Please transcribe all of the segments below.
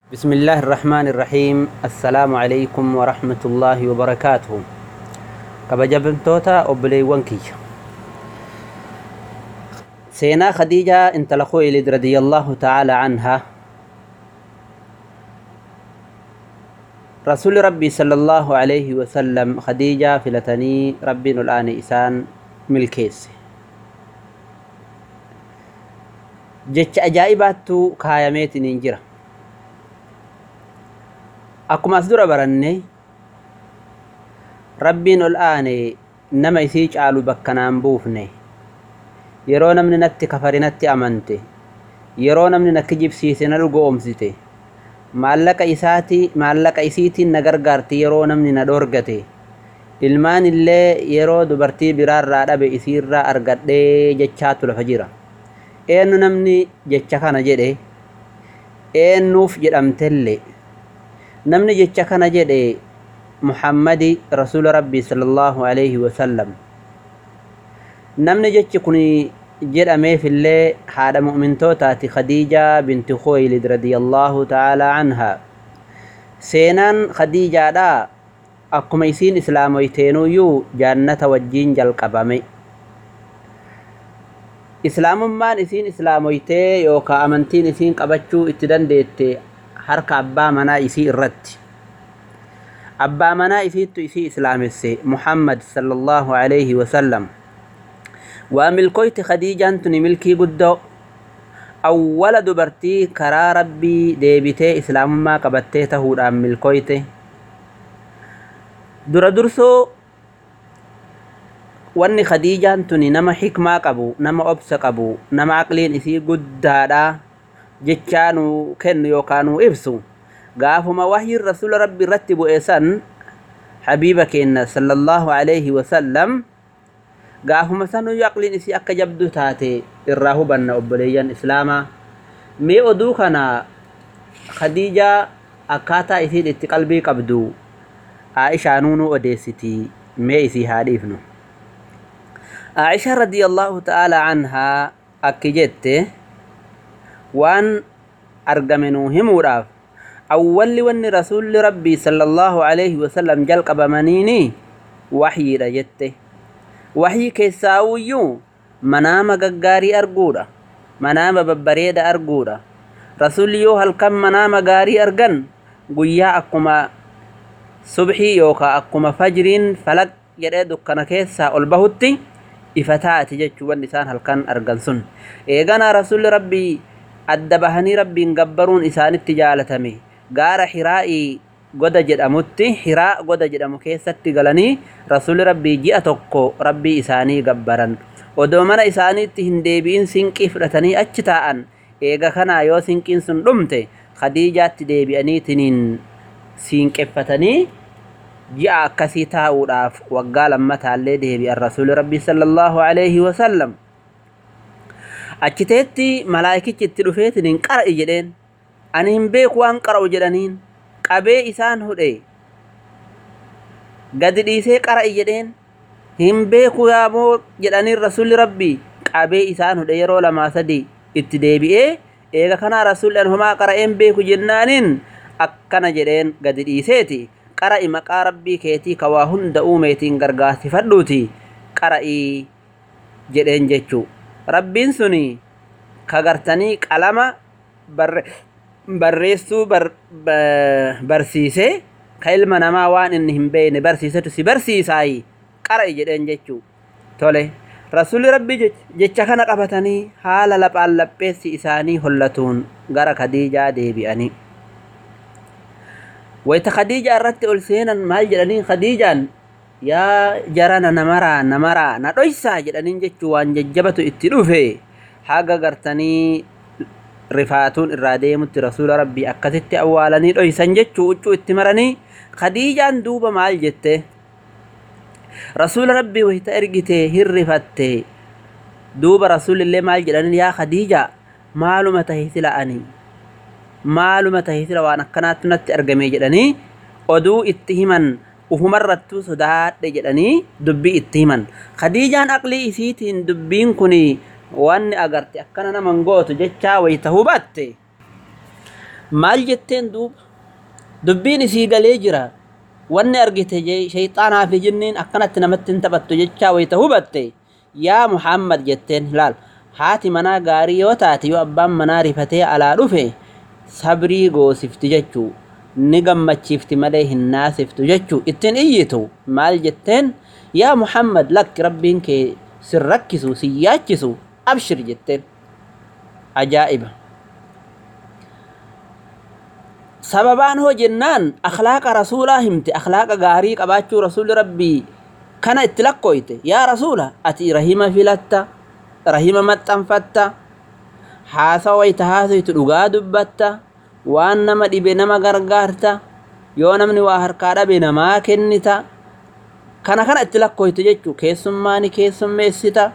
بسم الله الرحمن الرحيم السلام عليكم ورحمة الله وبركاته kabajamtoota obboleewwan kiyya seenaa khadiijaa intala khuwaylid radiyallahu ta'ala anhaa rasuuli rabbii sallallahu alayhi wasallam khadiijaa filatanii rabbiin ol aane isaan milkeesse jecha ajaa'ibaattu kaayameetiniin jira akkuma as dura baranne rabbiin ol aane nama isii caalu bakka naan buufne yeroo namni natti kafari natti amante yeroo namni na kijibsiise na dhugoomsite maallaqa isaati maallaqa isiitiin na gargaarti yeroo namni na dhoorgate ilmaan illee yeroo dubartii biraarraa dhabe isiirraa argadhee jechaatu lafa jira eenyu namni jecha kana jedhe eenyuuf jedhamtellee namni jecha kana jedhe muhammadi rasuula rabbii sallallahu alaihi wasallam namni jechi kun jedhameefillee haadha mu'mintootaati khadiijaa binti khuwaylid radiyallahu ta'ala anhaa seenaan khadiijaadha akkuma isiin islaamoyteenuyyuu jaannata wajjiin jalqabame islaamummaan isiin islaamoytee yookaa amantiin isiin qabachuu itti dandeette harka abbaa manaa isii irratti abbaa manaa isiittu isii islaamesse muhammad sallallahu alaihi wasallam waa milkoyti khadiijaan tuni milkii guddoo awwala dubartii karaa rabbii deebitee islaamummaa qabattee tahuudhaan milkoyte dura dursoo wanni khadiijaan tuni nama hikmaa qabu nama obsa qabu nama aqliin isii guddaadha jechaa nuu kennu yookaan nuu ibsu gaafuma wahyiin rasuula rabbi irratti bu'e san habiiba keenna sallallahu alaihi wasallam gaafuma sanuyyu aqliin isii akka jabdu taate irraa hubanna obboleeyyan islaamaa mee oduu kana khadiijaa akkaataa isiin itti qalbii qabdu aa'ishaa nuunuu odeessiti mee isii haa dhiifnu aa'ishaa radiyallahu ta'ala anhaa akki jette waan argame nuu himuudhaaf awwalli wanni rasuulli rabbii sallallahu alaihi wasallam jalqabamaniini waxyiidha jette waxyii keessaawuyyuu manaama gaggaarii arguudha manaama babbareeda arguudha rasuulli yoo halkan manaama gaarii argan guyyaa akkuma subxii yookaa akkuma fajriin falaq jedhee dukkana keessaa ol bahutti ifa taati jechuu wanni isaan halkan argan sun eeganaa rasuulli rabbii adda bahanii rabbiin gabbaruun isaanitti jaalatame gaara hiraa'ii goda jedhamutti hiraa goda jedhamu keessatti galanii rasuulli rabbii ji'a tokko rabbii isaanii gabbaran odoo mana isaaniitti hin deebi'in sinqii fudhatanii achi taa'an eega kanaa yoo sinqiin sun dhumte khadiijaatti deebi'aniitiniin siinqeffatanii ji'a akkasii taa'uudhaaf waggaa lammataallee deebi'an rasuulli rabbii sallallahu alaihi wasallam achiteetti malaayikichi itti dhufeetiniin qara'i jedheen ani hin beeku waan qara'u jedhaniin qabee isaan hudhe gadi dhiisee qara'i jedheen hin beeku yaamoo jedhaniin rasuulli rabbii qabee isaan hudhe yeroo lamaa sadi itti deebi'ee eega kanaa rasuulli an homaa qara'een beeku jennaaniin akkana jedheen gadi dhiiseeti qara'i maqaa rabbii keetii ka waa hunda uumeetiin gargaarsifadhuuti qara'ii jedheen jechuu rabbiin suni ka gartanii qalama barreessuu barsiisee ka ilma namaa waan inni hin beekne barsiisetu si barsiisaayi qara'i jedheen jechuu tole rasuulli rabbii jecha kana qabatanii haala laphaan lapheessi isaanii hollatuun gara khadiijaa deebi'anii wayta khadiijaa irratti ol seenan maal jedhaniin khadiijaan yaa jarana namaraa namaraa na dhoysaa jedhaniin jechuu waan jajjabatu itti dhufe haga gartanii rifaatuun irraa deemutti rasuula rabbii akkasitti awwaalanii dhoysan jechuu huccuu itti maranii khadiijaan duuba maal jette rasuula rabbii wayta ergite hirrifatte duuba rasuulillee maal jedhaniin yaa khadiija maaluma tahe sila ani maaluma tahe sila waan akkanaatti natti argame jedhanii oduu itti himan ufumarrattuu sodaadhe jedhanii dubbii itti himan khadiijaan aqlii isiitiin dubbiin kun wanni agarte akkana naman gootu jechaa wayta hubatte maal jetteen duuba dubbiin isii galee jira wanni argite shayxaanaa fi jinniin akkanatti namatti hin taphattu jechaa wayita hubatte yaa muhammad jetteen laal haati manaa gaarii yoo taate yoo abbaan manaa rifatee alaa dhufe sabrii goosifti jechuu ni gammachiifti malee hin naasiftu jechuu ittiin iyyitu maal jetteen yaa muhammad lakki rabbiin kee sin rakkisu sin yaachisu abshir jetteen ajaa'iba sababaan hoo jennaan akhlaaqa rasuulaa himte akhlaaqa gaarii qabaachuu rasuuli rabbii kana itti lakkooyte yaa rasuula ati rahima filatta rahima maxxanfatta haasawa wayta haasoytu dhugaa dubbatta waan nama dhibe nama gargaarta yoo namni waa harkaa dhabe namaa kennita kana kana itti lakkooyte jechuu keessummaani keessummeessita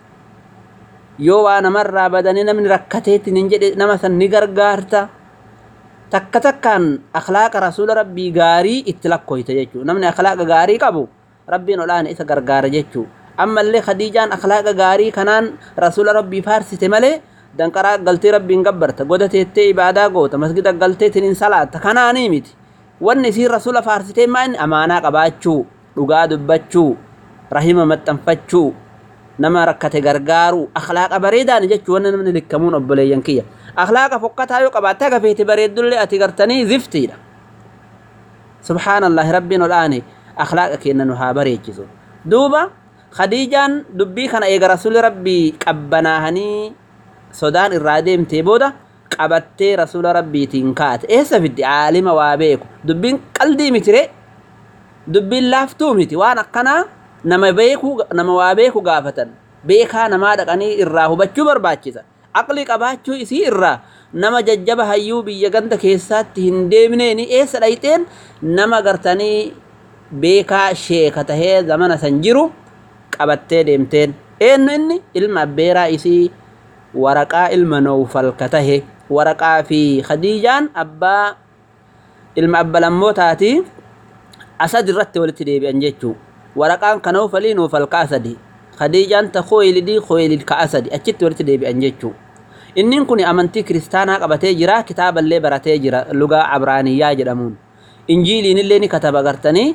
yoo waa namarraa badanii namni rakkateetti hin jedhe nama san ni gargaarta takka takkaan akhlaaqa rasuula rabbii gaarii itti lakkooyte jechuu namni akhlaaqa gaarii qabu rabbiin olaana isa gargaara jechuu ammallee khadiijaan akhlaaqa gaarii kanaan rasuula rabbii faarsite malee danqaraa galtee rabbiin gabbarta goda teettee ibaadaa goota masgida galtee tiniin salaatta kanaanii miti wanni isiin rasuula faarsitee maa inni amaanaa qabaachuu dhugaa dubbachuu rahima maxxanfachuu nama rakkate gargaaruu akhlaaqa bareedaan jechuu wanni namni likkamuun obboleeyyan kiyya akhlaaqa fokkataa yoo qabaatte aga feete bareeddullee ati gartanii ziftiidha subhaanallahi rabbiin olaane akhlaaqa kenna nu haa bareechisu duuba khadiijaan dubbii kana eega rasuli rabbii qabbanaahanii sodaan irraa deemtee booda qabattee rasula rabbiitiin kaate eessa fiddi aalima waa beeku dubbiin qaldii mitire dubbiin laaftuu miti waan akkanaa nama beeku nama waa beeku gaafatan beekaa namaa dhaqanii irraa hubachuu barbaachisa aqli qabaachuu isii irraa nama jajjaba hayyuu biyya ganda keessaatti hin deemneeni eessa dhayxeen nama gartanii beekaa sheeka tahee zamana san jiru qabattee deemteen eenyu inni ilma abbeeraa isii waraqaa ilma noofal ka tahe waraqaa fi khadiijaan abbaa ilma abba lammootaati asad irratti walitti deebi'an jechuu waraqaan ka noofalii noofal ka asadi khadiijaan ta khoylidii khoylid ka asadi achitti walitti deebi'an jechuu innin kun amantii kiristaanaa qabatee jira kitaaballee baratee jira lugaa abraaniyyaa jedhamuun injiiliinillee ni kataba gartanii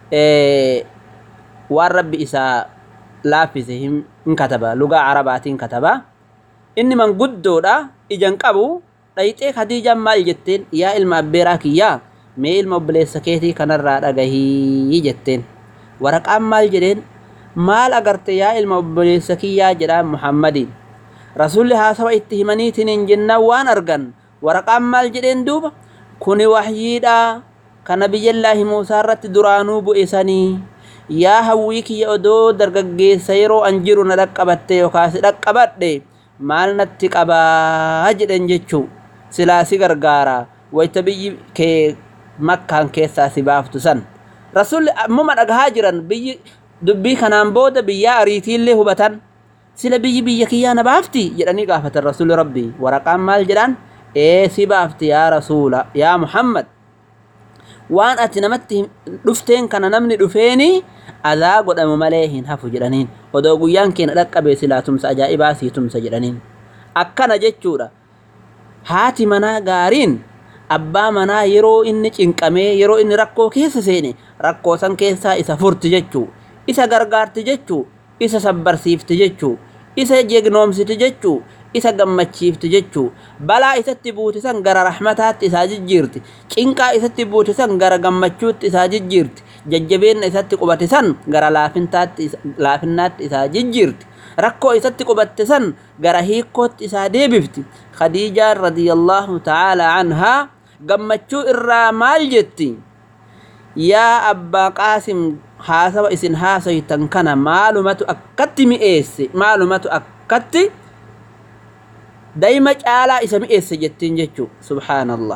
waan rabbi isaa laaffise hin kataba lugaa arabaatiin kataba inni manguddoodha ijan qabu dhayxee khadiijaan maal jetteen yaa ilma abbeeraa kiyyaa mee ilma obboleessa keetii kanarraa dhagahii jetteen waraqaan maal jedheen maal agarte yaa ilma obboleessa kiyyaa jedhaan muhammadiin rasulli haasawa itti himaniitiin hin jennaan waan argan waraqaan maal jedheen duuba kuni wahyiidha kana biyyallaahi muusaa irratti duraanuu bu'e sanii yaa hawwii kiyya odoo dargaggeessa yeroo an jiru na dhaqqabatte yookaas dhaqqabadhe maal natti qabaa jedhen jechuu silaa si gargaara wayta biyyi kee makkaan keessaa si baaftu san rasulli ammuma dhagahaa jiran biyyi dubbii kanaan booda biyyaa ariitiillee hubatan sila biyyi biyya kiyyaa na baafti jedhanii gaafatan rasuli rabbii waraqaan maal jedhaan ee si baafti yaa rasuula yaa muhammad waan ati namatti dhufteen kana namni dhufeeni adaa godhamu malee hin hafu jedhaniin odoo guyyaan keenya dhaqqabe silaa tumsa ajaa'ibaa sii tumsa jedhaniin akkana jechuudha haati manaa gaariin abbaa manaa yeroo inni cinqamee yeroo inni rakkoo keessa seene rakkoo san keessaa isa furti jechuu isa gargaarti jechuu isa sabbarsiifti jechuu isa jegnoomsiti jechuu isa gammachiifti jechuu balaa isatti buute san gara rahmataatti isaa jijjiirti cinqaa isatti buute san gara gammachuutti isaa jijjiirti jajjabeenna isatti qubate san gara laafinnaatti isaa jijjiirti rakkoo isatti qubatte san gara hiikkootti isaa deebifti khadiijaan radiyallaahu ta'aalaa anhaa gammachuu irraa maal jetti yaa abbaa qaasim haasawa isin haasoytan kana maalumatu akkatti mi'eesse maalumatu akkatti daa'ima caalaa isa mi'eesse jettiin jechuu subhaanallah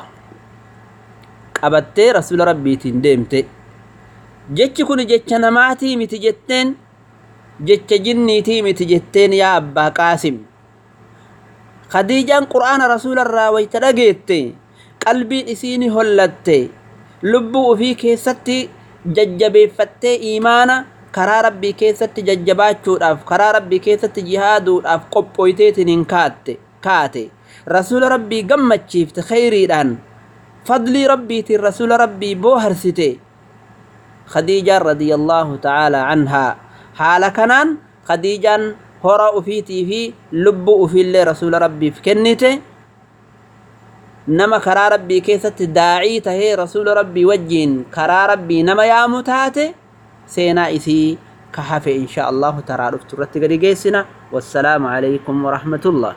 qabattee rasuula rabbiitiin deemte jechi kun jecha namaatii miti jetteen jecha jinniitii miti jetteen yaa abbaa qaasim khadiijaan qur'aana rasuularraa wayta dhageette qalbiin isiini hollatte lubbuu ufii keessatti jajjabeeffattee iimaana karaa rabbii keessatti jajjabaachuudhaaf karaa rabbii keessatti jihaaduudhaaf qophooyteetiin hin kaatte kaate rasuula rabbii gammachiifte khayriidhaan fadlii rabbiitiin rasuula rabbii booharsite khadiijaan radiyallaahu ta'aalaa anhaa haala kanaan khadiijaan hora ufiitii fi lubbuu ufiillee rasuula rabbiif kennite nama karaa rabbii keessatti daacii tahee rasuula rabbii wajjiin karaa rabbii nama yaamu taate seenaa isii ka hafe insha allahu taraa dhuftu irratti gadi geessina wassalaamu alaykum warahmatullah